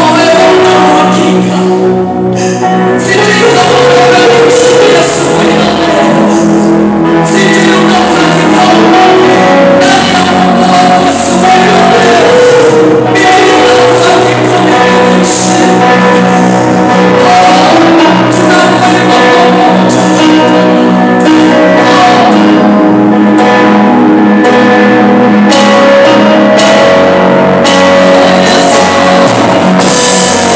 Yesu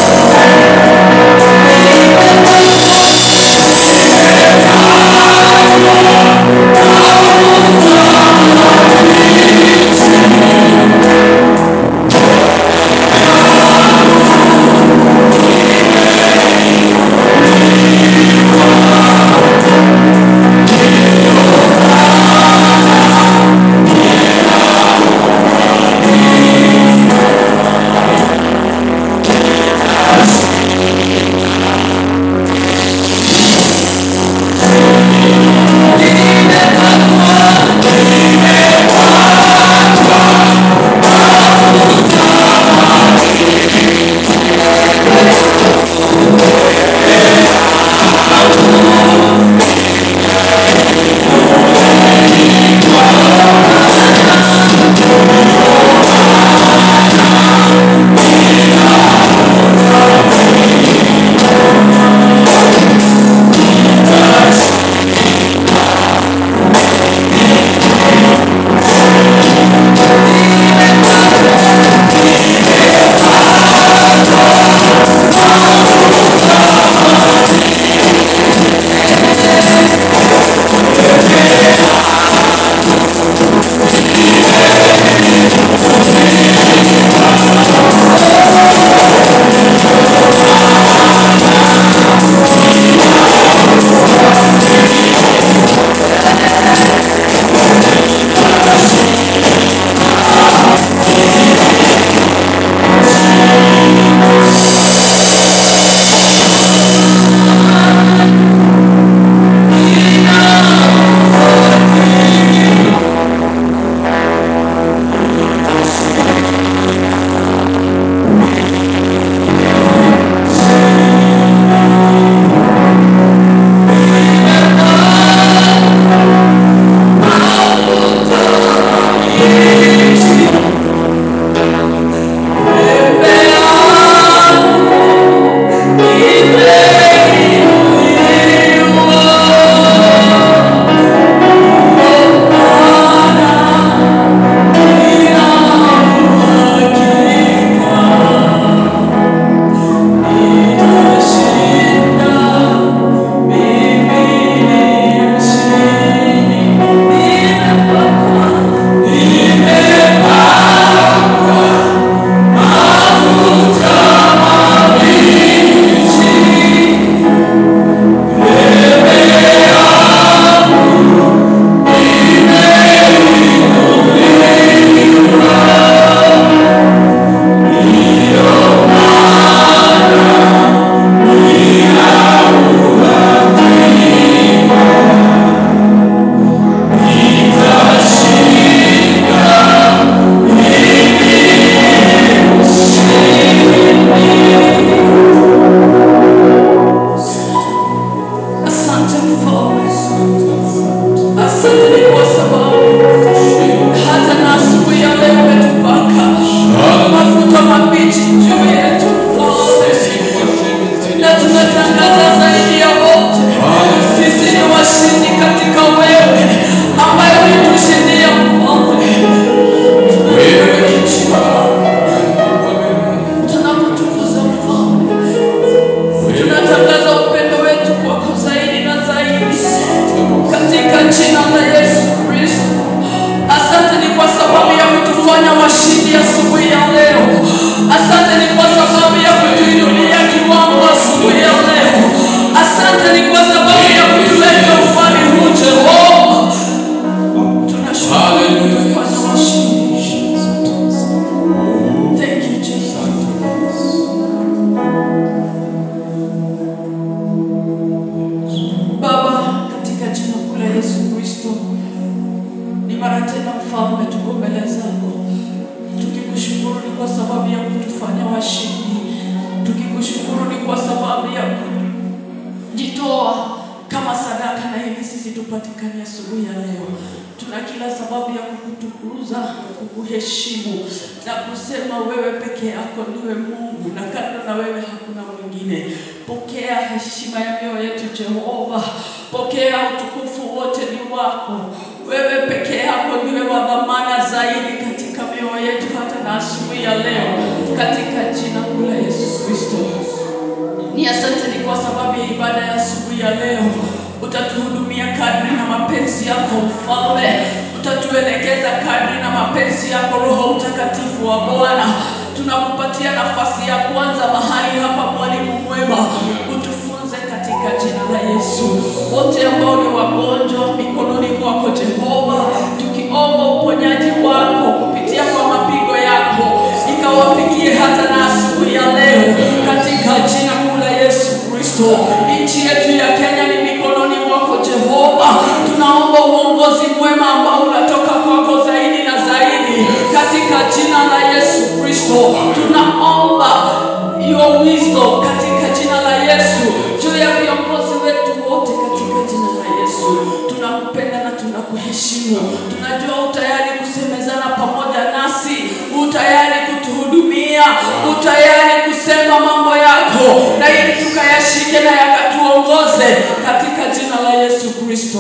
baraka na ili sisi tupatikane asubuhi ya leo. Tuna kila sababu ya kukutukuza, kukuheshimu na kusema wewe peke yako ndiwe Mungu na kando na wewe hakuna mwingine. Pokea heshima ya mioyo yetu Jehova, pokea utukufu wote ni wako. Wewe peke yako ndiwe wa dhamana zaidi katika mioyo yetu hata na asubuhi ya leo, katika jina kuu la Yesu Kristo. Ni asante ni kwa sababu ya ibada ya asubuhi ya leo. Utatuhudumia kadri na mapenzi yako Mfalme, utatuelekeza kadri na mapenzi yako Roho Mtakatifu wa Bwana. Tunakupatia nafasi ya kwanza mahali hapa, mwalimu mwema, utufunze katika jina la Yesu. Wote ambao ni wagonjwa mikononi mwako Jehova, tukiomba uponyaji wako kupitia kwa mapigo yako, ikawafikie hata na asubuhi ya leo katika jina kuu la Yesu Kristo. Nchi yetu ya Kenya ni mikononi mwako Jehova, tunaomba uongozi mwema ambao unatoka kwako zaidi na zaidi katika jina la Yesu Kristo. Tunaomba your wisdom katika jina la Yesu juu ya viongozi wetu wote katika jina la Yesu. Tunakupenda na tunakuheshimu, tunajua utayari kusemezana pamoja nasi, utayari kutuhudumia, utayari kusema mambo yako na ili tukayashike na yakatuongoze katika jina la Yesu Kristo.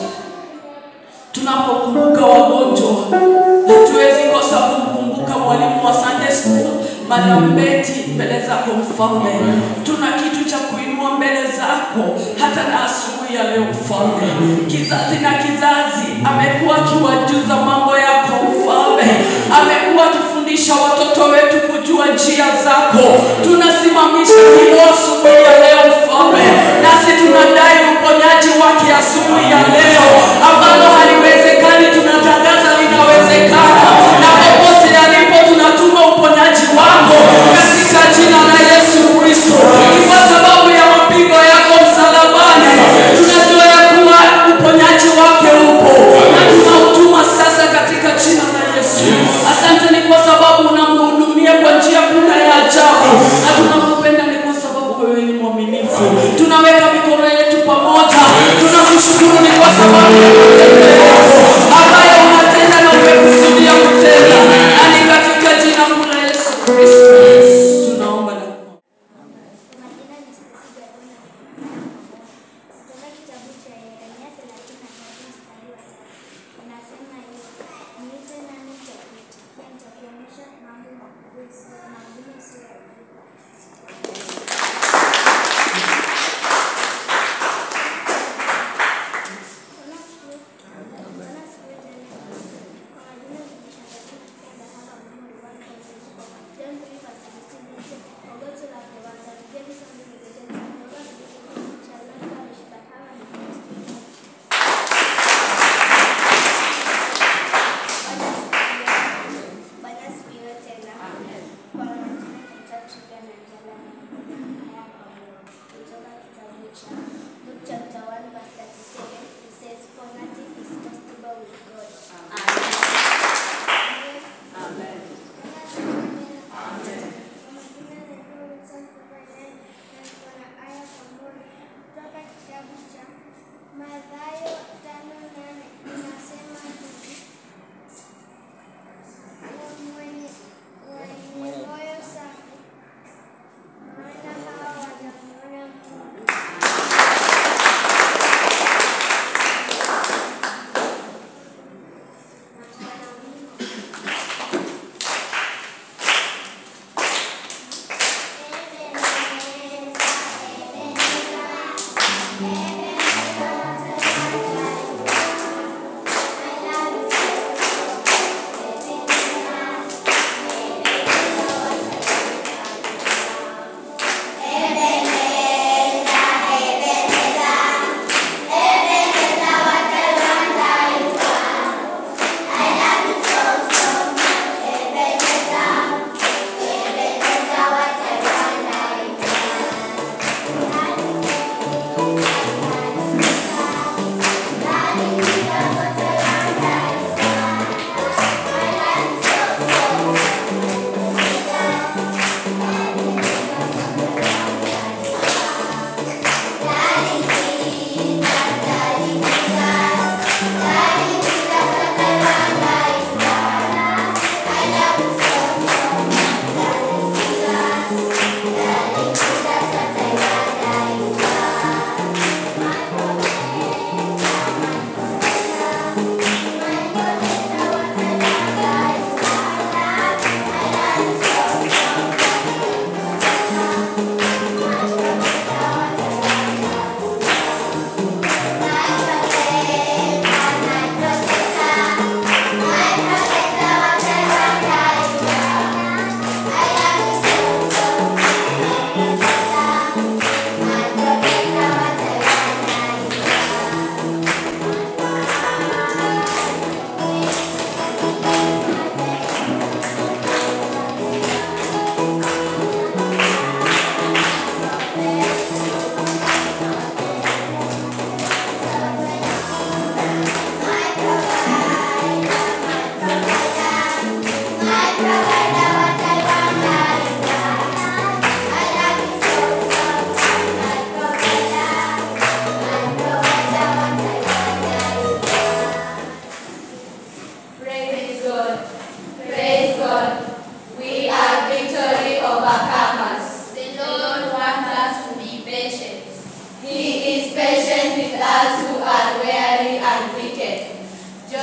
Tunapokumbuka wagonjwa, hatuwezi kosa kumkumbuka mwalimu wa Sunday school Madam Betty mbele zako Mfalme. Tuna kitu cha kuinua mbele zako hata na asubuhi ya leo Mfalme. Kizazi na kizazi amekuwa akiwajuza mambo yako Mfalme, amekuwa akifundisha watoto wetu kujua njia zako. Tunasimamisha hilo asubuhi ya leo Mfalme, nasi tunadai uponyaji wake asubuhi ya leo, ambalo haliwezekani tunatangaza linawezekana, na popote alipo tunatuma uponyaji wako katika jina la Yesu Kristo. Ni kwa sababu ya mapigo yako msalabani, tunajua ya kuwa uponyaji wake upo na tunautuma sasa katika jina la Yesu. Asante ni kwa sababu unamhudumia kwa njia kuna ya ajabu na tunaku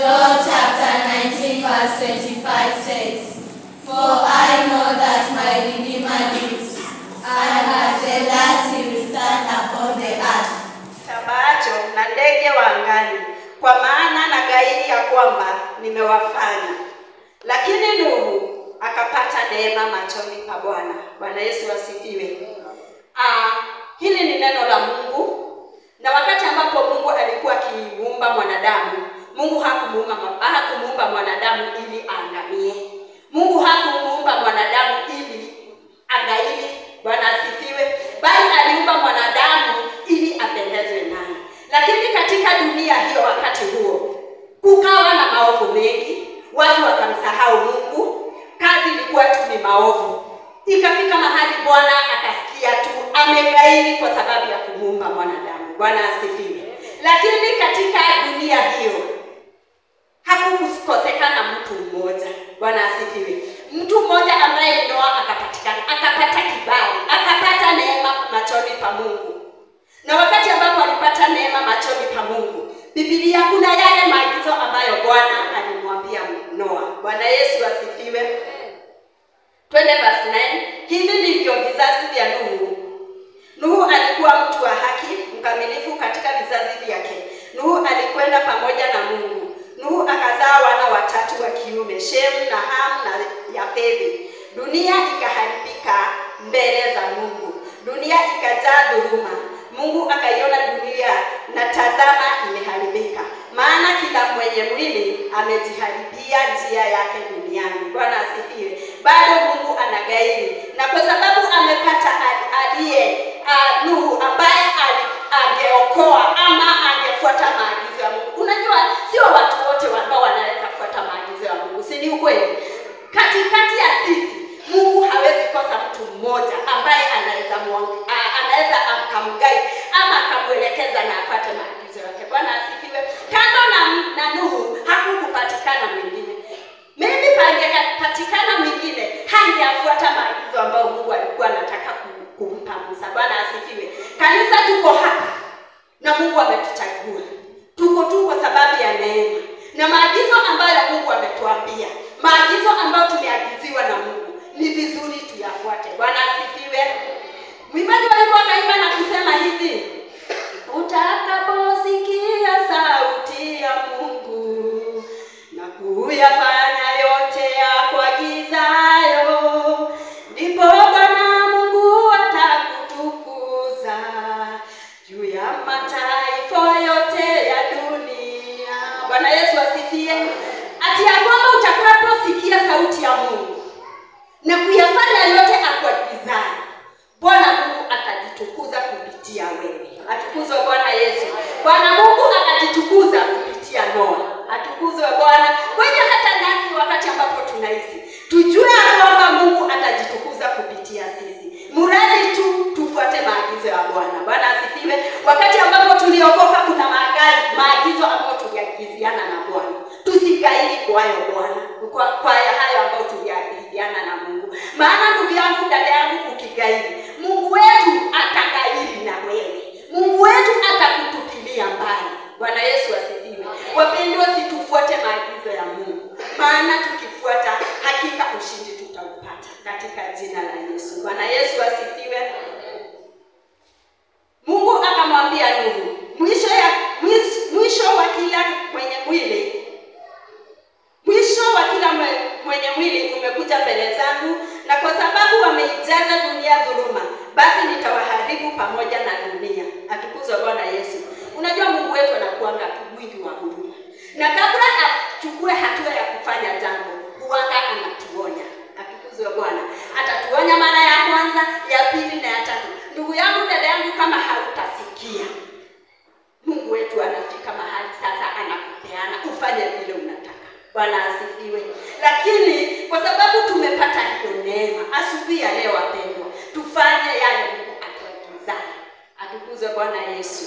Job chapter 19 verse 25 says, For I know that my Redeemer lives, and at the last he will stand upon the earth. Tabaacho na ndege wa angani, kwa maana na gairi ya kwamba nimewafanya. Lakini Nuhu akapata neema machoni pa Bwana. Bwana Yesu asifiwe. Ah, hili ni neno la Mungu, na wakati ambapo Mungu alikuwa akimuumba mwanadamu, Mungu hakumuumba hakumuumba mwanadamu ili aangamie. Mungu hakumuumba mwanadamu ili angaili. Bwana asifiwe. Bali aliumba mwanadamu ili apendezwe naye. Lakini katika dunia hiyo, wakati huo kukawa na maovu mengi, watu wakamsahau Mungu, kazi ilikuwa tu ni maovu. Ikafika mahali Bwana akasikia tu amegairi kwa sababu ya kumuumba mwanadamu. Bwana asifiwe. Lakini katika dunia hiyo hakukukosekana mtu mmoja. Bwana asifiwe. Mtu mmoja ambaye Noa akapatikana, akapata kibali, akapata neema machoni pa Mungu. Na wakati ambapo alipata neema machoni pa Mungu, Biblia kuna yale maagizo ambayo Bwana alimwambia Noa. Bwana Yesu asifiwe. Twende verse 9. Hivi ndivyo vizazi vya Nuhu. Nuhu alikuwa mtu wa haki, mkamilifu katika vizazi vyake. Nuhu alikwenda pamoja na Mungu. Nuhu akazaa wana watatu wa kiume, Shemu na Ham na Yafethi. Dunia ikaharibika mbele za Mungu, dunia ikajaa dhuluma. Mungu akaiona dunia na tazama, imeharibika, maana kila mwenye mwili amejiharibia njia yake duniani. Bwana asifiwe. Bado Mungu anagairi, na kwa sababu amepata ali- aliye uh, Nuhu ambaye ali- angeokoa ama angefuata maagizo ya Mungu. Unajua, sio watu wote ambao wanaweza kufuata maagizo ya Mungu, si ni ukweli? Katikati ya sisi Mungu hawezi kosa mtu mmoja ambaye anaweza muong- a- anaweza akamgai ama akamwelekeza na apate maagizo yake. Bwana asifiwe. Kando na, na Nuhu hakukupatikana mwingine. Maybe pangepatikana mwingine hangeafuata maagizo ambayo Mungu alikuwa anataka kum- kumpa Musa. Bwana asifiwe. Kanisa tuko hapa na Mungu ametuchagua. Tuko tu kwa sababu ya neema na maagizo ambayo Mungu ametuambia, maagizo ambayo tumeagiziwa na Mungu, ni vizuri tuyafuate. Bwana asifiwe. Mwimbaji walikuwa kaimba na kusema hivi, utakaposikia sauti ya Mungu na kuyafanya yote yakuagizayo, ndipo Bwana Mungu atakutukuza juu ya mataifa yote ya dunia. Bwana Yesu asifiwe. Ati ya kwamba utakaposikia sauti ya Mungu na kuyafanya yote akuagizayo, Bwana Mungu atajitukuza kupitia wewe. Atukuzwe Bwana Yesu. Bwana Mungu akajitukuza kupitia Noa. Atukuzwe Bwana. Kwa hiyo hata nasi wakati ambapo tunaishi, tujue ya kwamba Mungu atajitukuza kupitia sisi, mradi tu tufuate maagizo ya Bwana. Bwana asifiwe. Wakati ambapo tuliokoka, kuna maagazi, maagizo ambayo tuliagiziana na Bwana, tusigairi kwayo Bwana, kwa, kwa hayo ambayo tuliagiziana na Mungu. Maana ndugu yangu, dada yangu, ukigairi, Mungu wetu atagairi na wewe. Mungu wetu atakutupilia mbali. Bwana Yesu asifiwe. Wapendwa, situfuate maagizo ya Mungu, maana tukifuata hakika ushindi tutaupata katika jina la Yesu. Bwana Yesu asifiwe. Mungu akamwambia Nuhu, mwisho ya mwisho, mwisho wa kila mwenye mwili mwisho wa kila mwe- mwenye mwili umekuja mbele zangu, na kwa sababu wameijaza dunia dhuluma, basi nitawaharibu pamoja na dunia. Atukuzwe Bwana Yesu. Unajua Mungu wetu anakuanga mwingi wa huruma, na kabla achukue hatua ya kufanya jambo, huanga anatuonya. Atukuzwe Bwana. Atatuonya mara ya kwanza, ya pili na ya tatu. Ndugu yangu, dada yangu, kama hautasikia Mungu wetu anafika mahali sasa anakupeana ufanye vile unataka. Bwana asifiwe. Lakini kwa sababu tumepata hiyo neema, asubuhi ya leo wapendwa, tufanye yale Mungu atuagiza. Atukuzwe Bwana Yesu.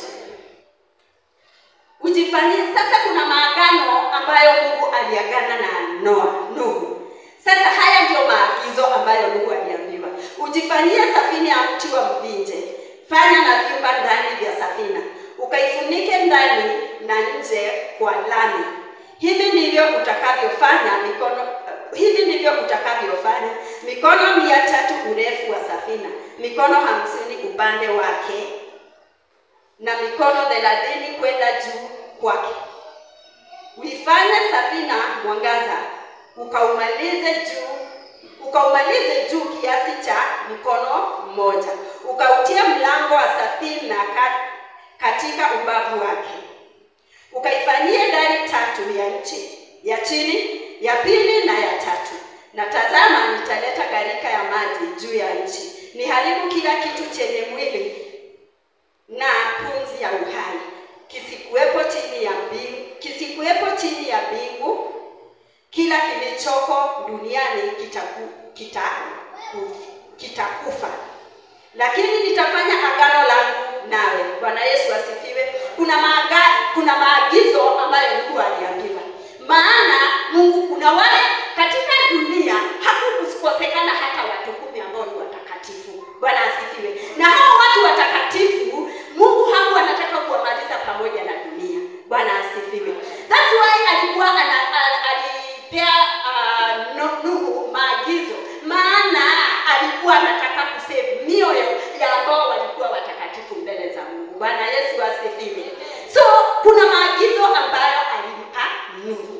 Ujifanyie sasa. Kuna maagano ambayo Mungu aliagana na Noa, Nuhu. Sasa haya ndio maagizo ambayo Mungu aliambiwa: ujifanyie safina ya mti wa mvinje, fanya na vyumba ndani vya safina, ukaifunike ndani na nje kwa lami, hivi ndivyo utakavyofanya mikono hivi ndivyo utakavyofanya mikono mia tatu urefu wa safina mikono hamsini upande wake na mikono thelathini kwenda juu kwake uifanye safina mwangaza ukaumalize juu ukaumalize juu kiasi cha mkono mmoja ukautie mlango wa safina ka, katika ubavu wake ukaifanyie dari tatu ya nchi ya chini ya pili na ya tatu na tazama nitaleta gharika ya maji juu ya nchi niharibu kila kitu chenye mwili na pumzi ya uhai kisikuwepo chini ya mbingu kisikuwepo chini ya mbingu kila kilichoko duniani kitaku, kitaku, kitakufa lakini nitafanya agano langu nawe bwana yesu asifiwe kuna maaga, kuna maagizo ambayo mungu aliambiwa maana mungu kuna wale katika dunia hakukukosekana hata watu kumi ambao ni watakatifu bwana asifiwe na hao watu watakatifu mungu haku anataka kuwamaliza pamoja na dunia bwana asifiwe thats why alikuwa ana, ana, alipea uh, no- nuhu maagizo maana alikuwa anataka kusave mioyo ya ambao walikuwa watakatifu mbele za mungu bwana yesu asifiwe so kuna maagizo ambayo alimpa nuhu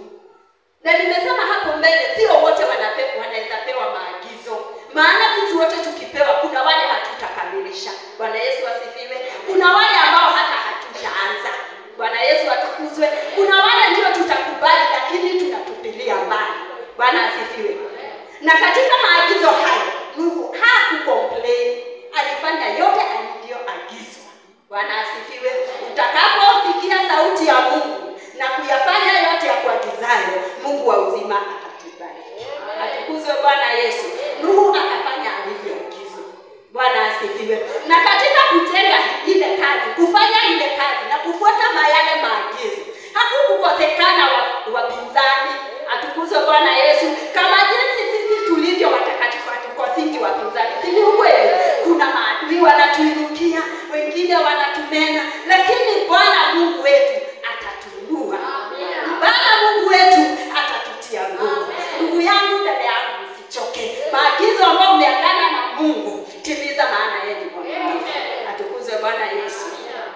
na nimesema hapo mbele sio wote wanape- wanaweza pewa maagizo maana sisi wote tukipewa kuna wale hatutakamilisha bwana yesu asifiwe kuna wale ambao hata hatujaanza bwana yesu atukuzwe kuna wale ndio tutakubali lakini tunatupilia mbali bwana asifiwe na katika maagizo hayo nuhu hakucomplain alifanya yote alivyoagizwa bwana asifiwe utakaposikia sauti ya mungu na kuyafanya yote ya kuagizayo mungu wa uzima atatubariki atukuzwe bwana yesu nuhu akafanya alivyoagizwa bwana asifiwe na katika kujenga ile kazi kufanya ile kazi na kufuata mayale maagizo hakukukosekana wa- wapinzani atukuzwe bwana yesu kama jinsi sisi tulivyo watakatifu hatukosingi wapinzani si ni ukweli kuna maadui wanatuinukia wengine wanatunena lakini bwana mungu wetu atatuinua bwana mungu wetu atatutia nguvu ndugu yangu dada yangu usichoke maagizo ambayo umeagana na mungu timiza maana yeye ni mwaminifu atukuzwe bwana yesu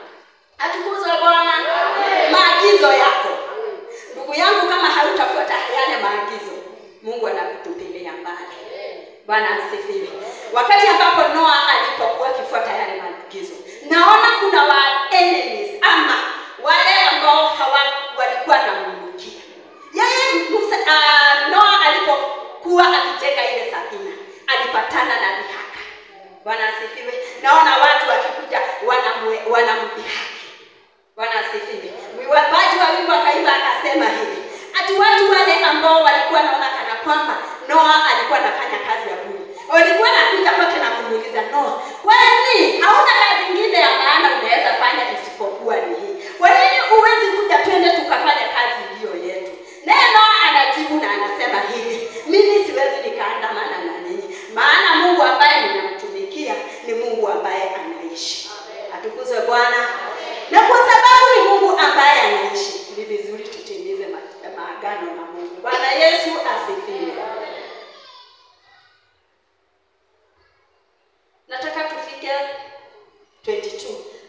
atukuzwe bwana maagizo yako ndugu yangu kama hautafuata yale maagizo mungu anakutupilia mbali bwana asifiwe wakati ambapo noa alipokuwa akifuata yale maagizo naona kuna wa enemies ama wale ambao hawa walikuwa namumukia yeye Musa, uh, noa alipokuwa akijenga ile safina alipatana na dhihaka bwana asifiwe naona watu wakikuja wanamwe- wanamdhihaki bwana asifiwe mwiwapaji wa wimbo akaimba akasema hivi ati watu wale ambao walikuwa naona kana kwamba noa alikuwa anafanya kazi ya buri walikuwa nakuja kwake na kumuuliza noa kwani hauna kazi ingine ya maana unaweza fanya isipokuwa ni hii kwa nini huwezi kuja twende tukafanya kazi iliyo yetu naye noa anajibu na anasema hivi mimi siwezi nikaandamana na ninyi maana mungu ambaye ninamtumikia ni mungu ambaye anaishi atukuzwe bwana na kwa sababu ni mungu ambaye anaishi ni vizuri tutimize ma- maagano na mungu bwana yesu asifiwe nataka tufike 22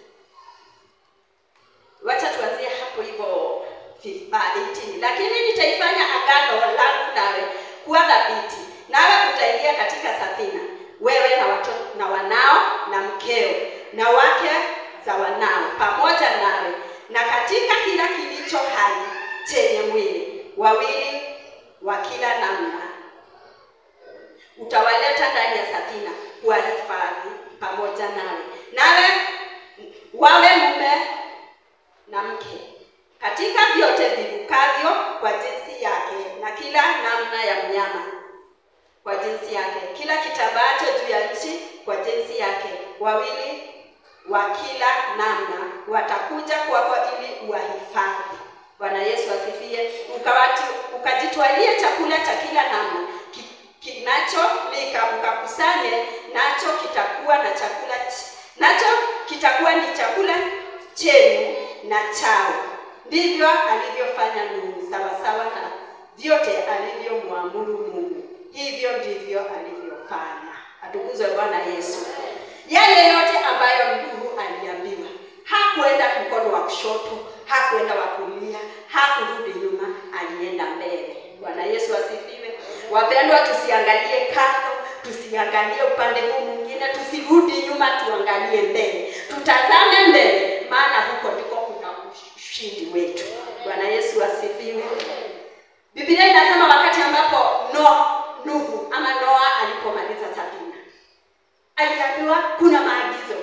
wacha tuanzie hapo hivyo fi- ah, 18 lakini nitaifanya agano langu nawe kuwa dhabiti nawe utaingia katika safina wewe na watoto na wanao na mkeo na wake za wanao pamoja nawe na katika kila kilicho hai chenye mwili wawili wa kila namna utawaleta ndani ya safina kuwahifadhi pamoja nawe nawe wawe mume na mke katika vyote vivukavyo kwa jinsi yake na kila namna ya mnyama kwa jinsi yake kila kitambacho juu ya nchi kwa jinsi yake wawili wa kila namna watakuja kwako ili uwahifadhi bwana yesu asifie Ukawatu- ukajitwalie chakula cha kila namna ki- kinacholika ukakusanye nacho kitakuwa na chakula ch- nacho kitakuwa ni chakula chenu na chao ndivyo alivyofanya Nuhu, sawasawa na vyote alivyomwamuru Mungu, hivyo ndivyo alivyofanya. Atukuzwe Bwana Yesu. Yale yote ambayo Nuhu aliambiwa, hakuenda mkono wa kushoto, hakuenda wa kulia, hakurudi nyuma, alienda mbele. Bwana Yesu asifiwe. Wapendwa, tusiangalie kando, tusiangalie upande huu mwingine, tusirudi nyuma, tuangalie mbele, tutazame mbele, maana huko ndiko kuna ushindi wetu. Bwana Yesu asifiwe. Biblia inasema wakati ambapo no, Nuhu ama Noa alipomaliza safina, aliambiwa kuna maagizo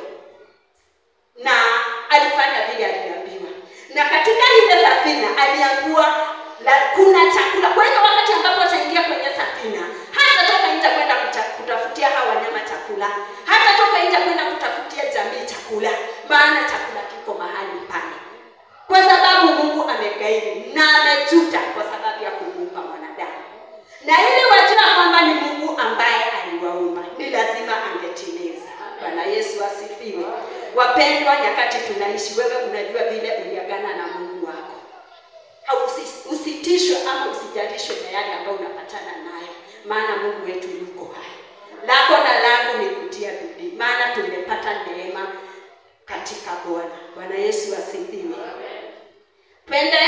na alifanya vile aliambiwa, na katika ile safina aliambiwa la, kuna chakula. Kwa hiyo wakati ambapo ataingia kwenye safina, hatatoka nje kwenda kuta- kutafutia hawa wanyama chakula, hatatoka nje kwenda kutafutia jamii chakula, maana chakula kiko mahali pale, kwa sababu Mungu amegairi na amejuta kwa sababu ya kumuumba mwanadamu, na ili wajua kwamba ni Mungu ambaye aliwaumba, ni lazima angetimiza. Bwana Yesu asifiwe. Wapendwa, nyakati tunaishi, wewe unajua vile uliagana na Mungu wako Hausi- usitishwe ama usijalishwe na yale ambayo unapatana nayo, maana Mungu wetu yuko hai. Lako na langu ni kutia bidii, maana tumepata neema katika Bwana. Bwana Yesu asifiwe. Twende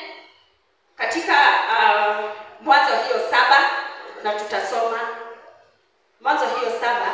katika uh, Mwanzo hiyo saba na tutasoma Mwanzo hiyo saba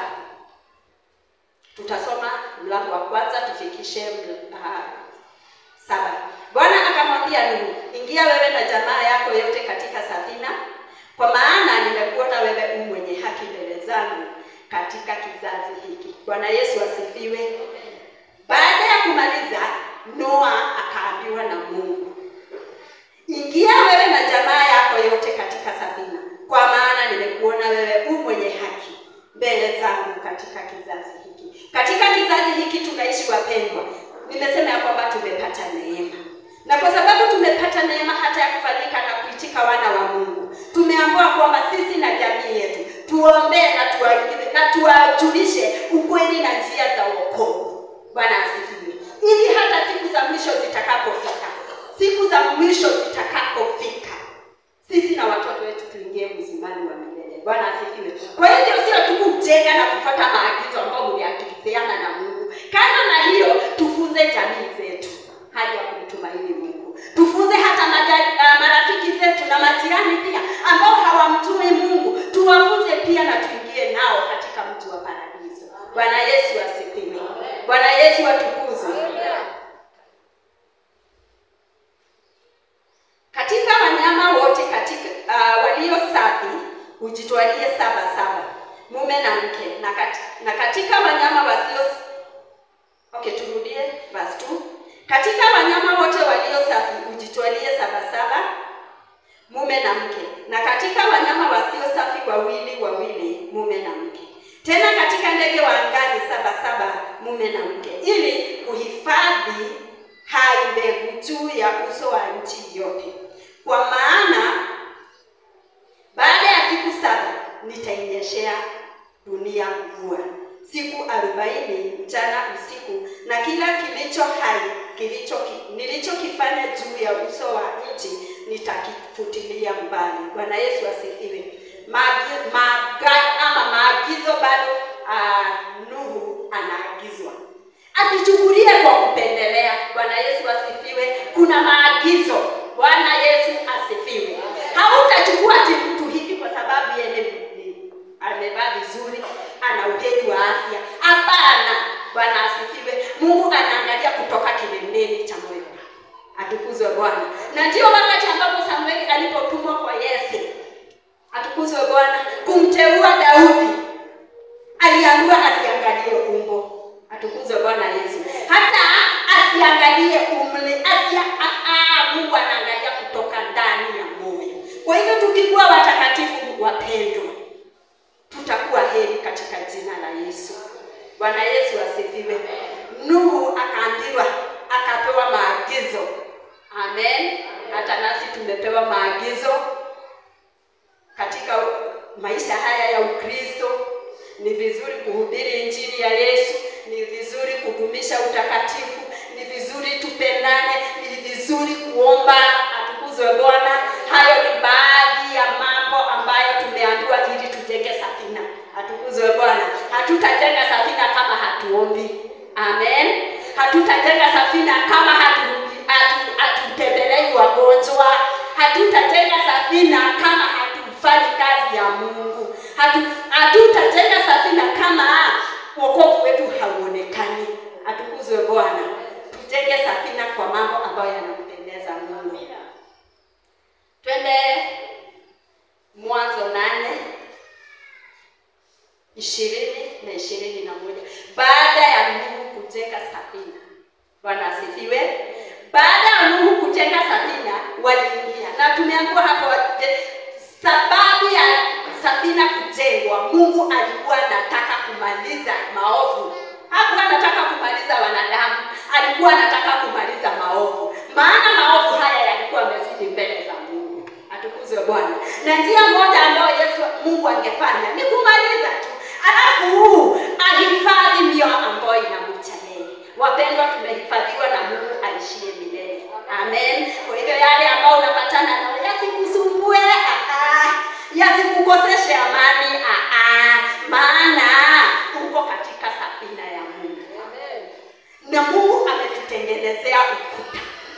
tutasoma mlango wa kwanza tufikishe ml- uh, saba. Bwana akamwambia Nuhu, ingia wewe na jamaa yako yote katika safina, kwa maana nimekuona wewe u mwenye haki mbele zangu katika kizazi hiki. Bwana Yesu asifiwe. Baada ya kumaliza, Noa akaambiwa na Mungu, ingia wewe na jamaa yako yote katika safina, kwa maana nimekuona wewe u mwenye haki mbele zangu katika kizazi hiki. Katika kizazi hiki tunaishi wapendwa, nimesema ya kwamba tumepata neema, na kwa sababu tumepata neema hata ya kufanyika na kuitika wana wa Mungu, tumeambiwa kwamba sisi na jamii yetu tuombee na tuwaingize na tuwajulishe ukweli na njia za wokovu. Bwana asifiwe, ili hata siku za mwisho zitakapofika, siku za mwisho zitakapofika, sisi na watoto wetu tuingie uzimani wa milele. Bwana asifiwe. Kwa hivyo sio tu kujenga na kufuata maagizo ambayo mliakiziana na Mungu. Kando na hiyo, tufunze jamii zetu hali ya kumtumaini Mungu. Tufunze hata maja- ah, marafiki zetu na majirani pia ambao hawamtumi Mungu, tuwafunze pia na tuingie nao katika mji wa paradiso. Bwana Yesu asifiwe. Bwana Yesu atukuzwe. Katika wanyama wote katika uh, walio safi ujitwalie saba saba, mume na mke, na, kat, na katika wanyama wasio okay, turudie verse 2. Katika wanyama wote walio safi ujitwalie saba saba, mume na mke, na katika wanyama wasio safi wawili wawili, mume na mke. Tena katika ndege wa angani saba saba, mume na mke, ili kuhifadhi hai mbegu juu ya uso wa nchi yote. Kwa maana baada ya siku saba nitainyeshea dunia mvua siku arobaini mchana usiku, na kila kilicho hai kilicho nilichokifanya juu ya uso wa nchi nitakifutilia mbali. Bwana Yesu asifiwe. Maagi- maaga- ama maagizo bado uh, Nuhu anaagizwa asichukulie kwa kupendelea. Bwana Yesu asifiwe. Kuna maagizo. Bwana Yesu asifiwe. Hautachukua ati mtu hivi kwa sababu yeye ni- ni- amevaa vizuri, ana uheri wa afya. Hapana. Bwana asifiwe. Mungu anaangalia kutoka kilindeni cha moyo wako. Atukuzwe Bwana. Na ndio wakati ambapo Samueli alipotumwa kwa Yese, atukuzwe Bwana, kumteua Daudi aliambiwa asiangalie umbo. Atukuzwe Bwana Yesu. Hata asiangalie umri, asia a, a, Mungu anaangalia kutoka ndani ya moyo. Kwa hivyo tukikuwa watakatifu wapendwa, tutakuwa heri katika jina la Yesu. Bwana Yesu asifiwe. Nuhu akaambiwa, akapewa maagizo. Amen. Hata nasi tumepewa maagizo katika maisha haya ya Ukristo. Ni vizuri kuhubiri injili ya Yesu, ni vizuri kudumisha utakatifu, ni vizuri tupendane, ni vizuri vizuri kuomba. Atukuzwe Bwana. Hayo ni baadhi ya mambo ambayo tumeambiwa ili tujenge safina. Atukuzwe Bwana. Hatutajenga safina kama hatuombi. Amen. Hatutajenga safina kama hatu hatu- hatutembelei wagonjwa. Hatutajenga safina kama hatufanyi kazi ya Mungu. Hatu- Hatutajenga safina kama wokovu wetu hauonekani. Atukuzwe Bwana. Tujenge safina kwa mambo ambayo yanampendeza Mungu. Twende Mwanzo nane ishirini na ishirini na moja baada ya Nuhu kujenga safina. Bwana asifiwe. Baada ya Nuhu kujenga safina, waliingia na tumeambiwa hapo je, sababu ya safina kujengwa, Mungu alikuwa anataka kumaliza maovu. Hakuwa anataka kumaliza wanadamu, alikuwa anataka kumaliza maovu, maana maovu haya yalikuwa yamezidi mbele za Mungu. Atukuzwe Bwana. Na njia moja ambayo Yesu Mungu angefanya ni kumaliza tu, alafu huu ahifadhi mioyo ambayo inamcha yeye. Wapendwa, tumehifadhiwa na Mungu aishie milele. Amen. Kwa hivyo yale ambayo unapatana nayo yasikusumbue, ah, ah. yasikukoseshe amani, ah, ah. maana uko katika safina ya Mungu na Mungu ametutengenezea ukuta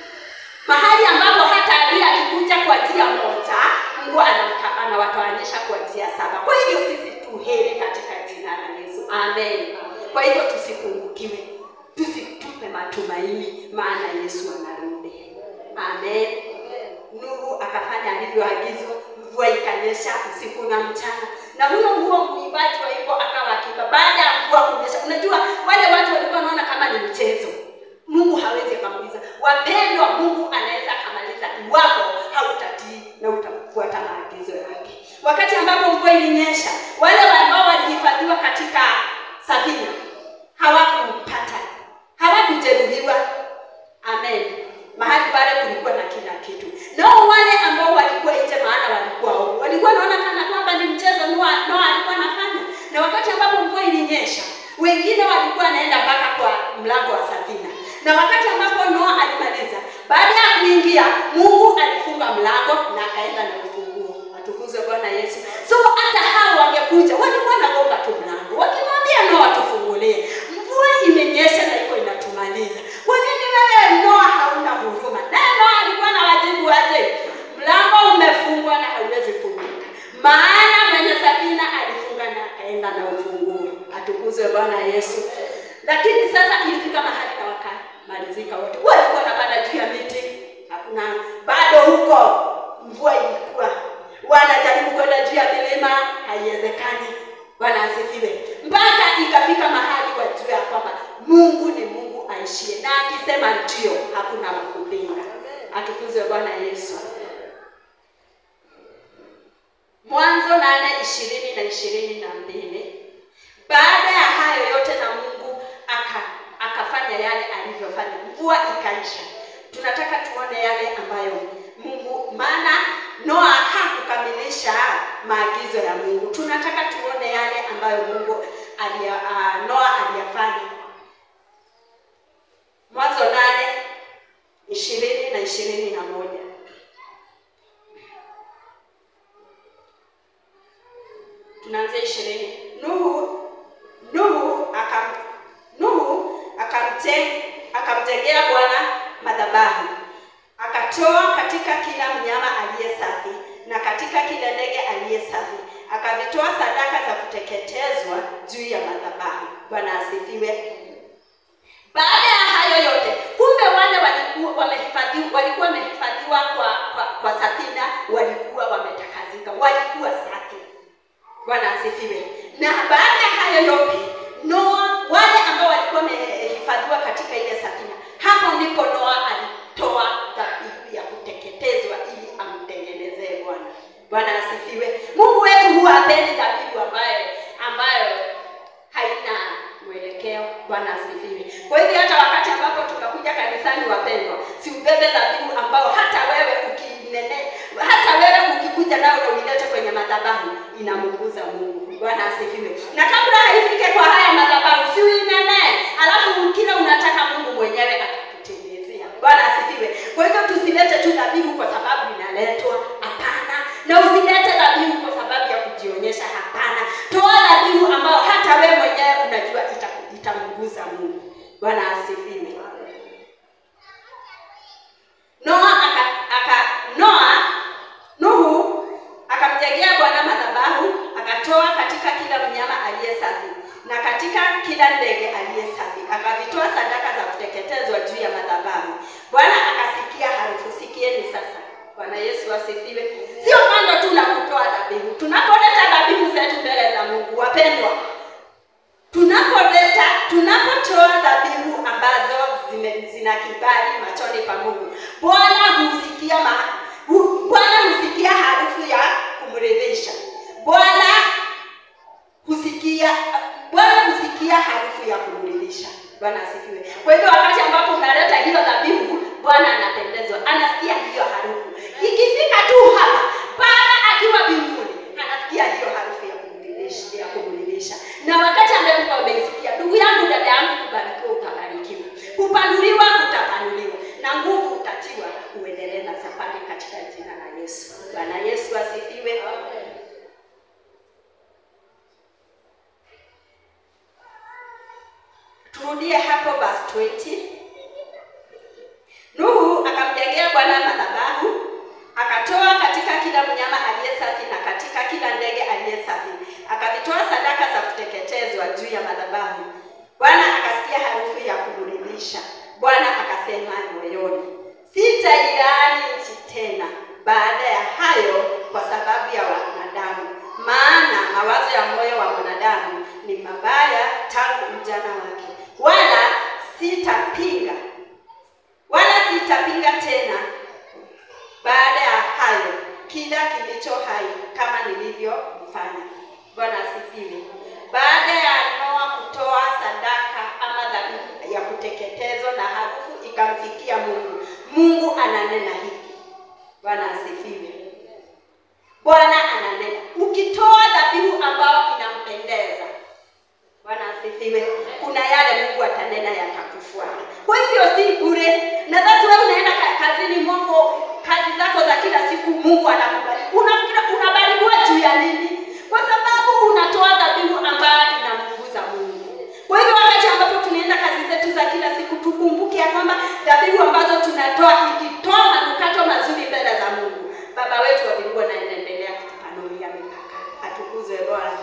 mahali ambapo hata adui akikuja kwa njia moja, Mungu anamta- anawatawanyisha kwa njia saba. Kwa hivyo sisi tuheri katika jina la Yesu, amen. Kwa hivyo tusipungukiwe, tusitupe matumaini, maana Yesu anarudi, amen. Nuhu akafanya alivyoagizwa, mvua ikanyesha usiku na mchana, na huyo huo mwimbaji wa hivyo akawa akiimba baada ya mvua kunyesha. Unajua wale watu walikuwa wanaona kama ni mchezo, Mungu hawezi akamaliza. Wapendwa, Mungu anaweza akamaliza iwapo hautatii na utafuata maagizo yake. Wakati ambapo mvua ilinyesha, wale ambao walihifadhiwa katika safina hawakupata, hawakujeruhiwa. Amen. Mahali pale kulikuwa na kila kitu. Nao wale ambao walikuwa nje, maana walikuwa ovu, walikuwa wanaona kana kwamba ni mchezo Noa Noa alikuwa anafanya. Na wakati ambapo mvua ilinyesha, wengine walikuwa wanaenda mpaka kwa mlango wa safina. Na wakati ambapo Noa alimaliza, baada ya kuingia, Mungu alifunga mlango na akaenda na ufunguo. Atukuzwe Bwana Yesu. So hata hao wangekuja, walikuwa wanagonga tu mlango, wakimwambia Noa tufungulie. Mvua imenyesha na iko inatumaliza. Kwa nini wewe Noa hauna huruma? Naye Noa alikuwa na wajibu aje? Mlango umefungwa na hauwezi funguka, maana mwenye safina alifunga na akaenda na ufunguo. Atukuzwe Bwana Yesu. Lakini sasa ilifika mahali na wakamalizika wote, walikuwa wanapanda juu ya miti, hakuna bado huko, mvua ilikuwa wanajaribu kwenda juu ya milima, haiwezekani. Bwana asifiwe. Mpaka ikafika mahali wajue ya kwamba Mungu ni Mungu aishie, na akisema ndio, hakuna wa kupinga. Atukuzwe Bwana Yesu. Mwanzo nane ishirini na ishirini na mbili. Baada ya hayo yote na Mungu aka akafanya yale alivyofanya, mvua ikaisha. Tunataka tuone yale ambayo Mungu, maana Noa hakukamilisha maagizo ya Mungu. Tunataka tuone yale ambayo Mungu alia, uh, Noa aliyafanya. Mwanzo nane ishirini na ishirini na moja. tunaanzia ishirini. Nuhu Nuhu akam Nuhu akamte akamjengea Bwana madhabahu, akatoa katika kila mnyama aliye safi na katika kila ndege aliye safi, akavitoa sadaka za kuteketezwa juu ya madhabahu. Bwana asifiwe. Baada ya hayo yote, kumbe wale walikuwa wamehifadhiwa, walikuwa wamehifadhiwa kwa, kwa, kwa safina, walikuwa wametakazika, walikuwa safi. Bwana asifiwe. Na baada ya hayo yote, Noa, wale ambao walikuwa wamehifadhiwa katika ile safina, hapo ndipo Noa alitoa dhabihu ya kuteketezwa ili amtengenezee Bwana. Bwana asifiwe. Mungu wetu huwa hapendi dhabihu ambayo ambayo haina mwelekeo. Bwana asifiwe. Kwa hivyo hata wakati ambapo tunakuja kanisani, wapendwa, si ubebe dhabihu ambao hata wewe ukinene, hata wewe ukikuja nayo na uilete kwenye madhabahu inamguza Mungu. Bwana asifiwe. Na kabla haifike kwa haya madhabahu, si uinene, alafu kila unataka Mungu mwenyewe atakutimizia. Bwana asifiwe. Kwa hivyo za Mungu. Bwana asifiwe. Noa aka, aka Noa Nuhu akamjengea Bwana madhabahu, akatoa katika kila mnyama aliye safi na katika kila ndege aliye safi, akavitoa sadaka za kuteketezwa juu ya madhabahu. Bwana akasikia harufu. Sikieni sasa. Bwana Yesu asifiwe. Sio kando tu la kutoa dhabihu, tunapoleta dhabihu zetu mbele za Mungu, wapendwa, tunapoleta tunapotoa dhabihu ambazo zime, zina kibali machoni pa Mungu, Bwana husikia ma, hu, Bwana husikia harufu ya kumridhisha. Bwana husikia Bwana husikia harufu ya kumridhisha. Bwana asifiwe. Kwa hivyo wakati ambapo unaleta hiyo dhabihu, Bwana anapendezwa, anasikia hiyo harufu. Ikifika tu hapa, Bwana akiwa mbinguni, anasikia hiyo harufu ya kumridhisha, ya kumridhisha. Na wakati ambapo umeisikia, ndugu yangu, dada yangu, kubarikiwa utabarikiwa, kupanuliwa utapanuliwa, na nguvu utatiwa, uendelee na safari katika jina la Yesu. Bwana Yesu asifiwe. Turudie hapo verse 20. Nuhu akamjengea Bwana madhabahu, akatoa katika kila mnyama aliye safi na katika kila ndege aliye safi, akavitoa sadaka za kuteketezwa juu ya madhabahu. Bwana akasikia harufu ya kumridhisha. Bwana akasema moyoni, sitailaani nchi tena baada ya hayo kwa sababu ya wanadamu, maana mawazo ya moyo wa mwanadamu ni mabaya tangu ujana wake, wala sitapinga wala sitapinga tena baada ya hayo kila kilicho hai kama nilivyofanya. Bwana asifiwe. Baada ya Noa kutoa sadaka ama dhabihu ya kuteketezwa na harufu ikamfikia Mungu, Mungu ananena hivi. Bwana asifiwe. Bwana ananena, ukitoa dhabihu ambayo inampendeza Bwana asifiwe. Kuna yale Mungu atanena yatakufuata. Kwa hivyo si bure. Na that's why unaenda ka- kazini mwako, kazi zako za kila siku Mungu anakubariki. Unafikira unabarikiwa juu ya nini? Kwa sababu unatoa dhabihu ambayo inamguza Mungu. Kwa hivyo wakati ambapo tunaenda kazi zetu za kila siku tukumbuke ya kwamba dhabihu ambazo tunatoa ikitoa manukato mazuri mbele za Mungu. Baba wetu wa mbinguni anaendelea kutupanulia mipaka. Atukuzwe Bwana.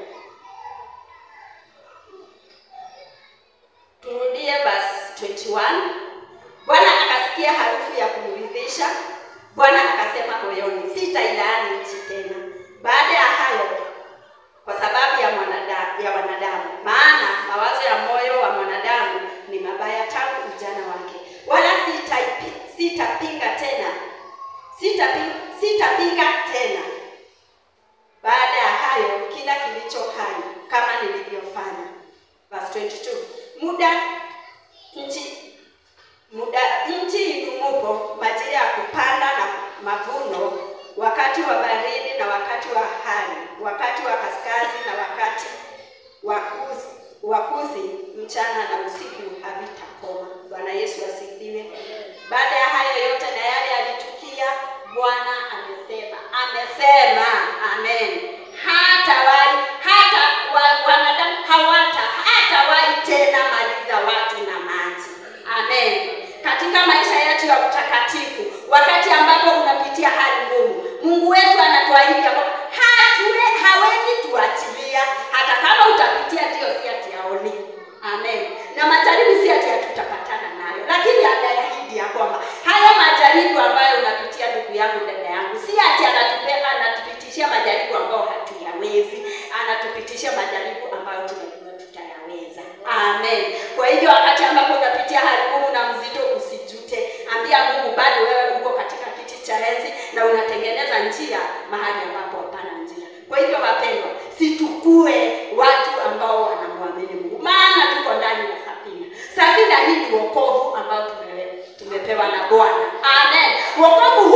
Turudie verse 21. Bwana akasikia harufu ya kumridhisha. Bwana akasema moyoni, sitailaani nchi tena baada ya hayo, kwa sababu ya mwanadamu, ya wanadamu, maana mawazo ya moyo wa mwanadamu ni mabaya tangu ujana wake, wala sitaipi, sitapinga tena sitapinga, sitapinga tena baada ya hayo kila kilicho hai kama nilivyofanya. Verse 22. Muda nchi muda nchi idumupo, majira ya kupanda na mavuno, wakati wa baridi na wakati wa hari, wakati wa kaskazi na wakati wa kuzi, wa kuzi, mchana na usiku havitakoma. Bwana Yesu asifiwe. Baada ya hayo yote na yale yalitukia, Bwana amesema, amesema, amen. Hatawahi hata wa, wanadamu hawata hatawahi tena maliza watu na maji. Amen. Katika maisha yetu ya utakatifu, wakati ambapo unapitia hali ngumu, Mungu wetu anatuahidi ya kwamba hatule hawezi tuachilia, hata kama utapitia ndio, si ati haoni. Amen. Na majaribu si ati hatutapatana nayo, lakini anaahidi ya kwamba haya majaribu ambayo unapitia, ndugu yangu, dada yangu, si ati anatupea anatupitishia majaribu ambayo hatuyawezi, anatupitishia majaribu ambayo tunajua tutayaweza. Amen. Kwa hivyo wakati ambapo unapitia hali ngumu na mzito, usijute, ambia Mungu bado wewe uko katika kiti cha enzi na unatengeneza njia mahali ambapo hapana njia. Kwa hivyo wapendwa, situkue watu ambao wanamwamini Mungu, maana tuko ndani ya safina. Safina hii ni wokovu ambao tumewe- tumepewa na Bwana. Amen. Wokovu